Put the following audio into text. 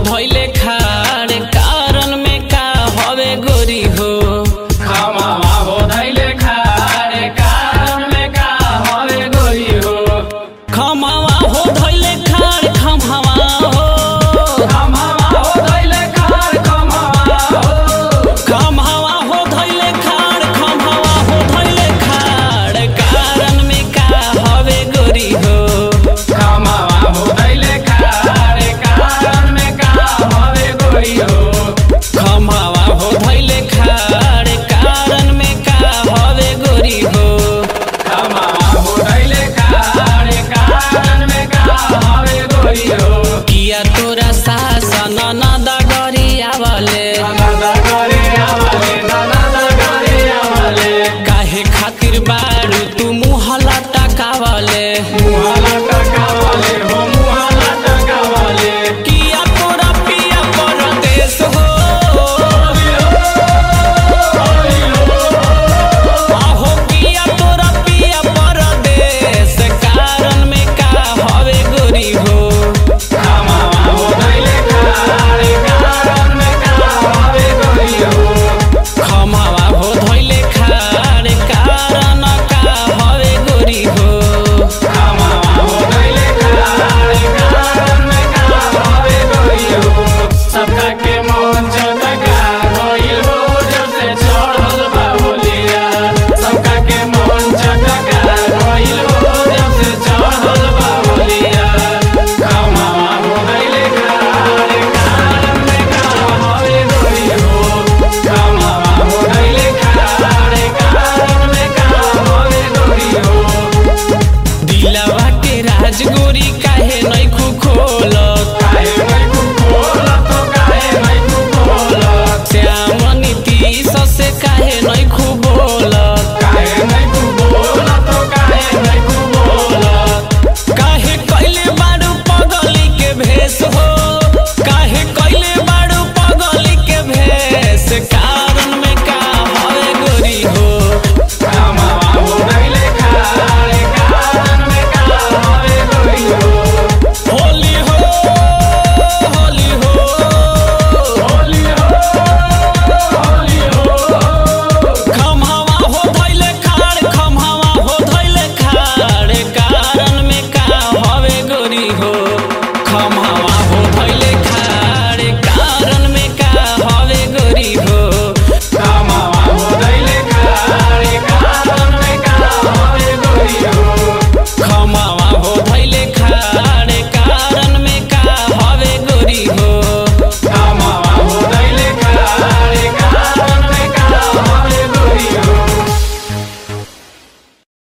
धैले खाड़ कारण में का हवे गोरी हो खमावा हो धैले खारे कारण में का हवे गोरी हो खमावा हो धैले खाड़ खमावा हो खमावा हो धैले खार खमावा हो खमावा हो धैले खाड़ खमावा हो धैले खाड़ कारण में का हवे गोरी हो खमावा हो धैले खारे कारण में का हवे गोरी हो खमावा हो धैले खाड़ कारण में का हवे गोरी हो खमावा हो धैले खारे कारण में का हवे गोरी हो किया तोरा सासन नद गरियावले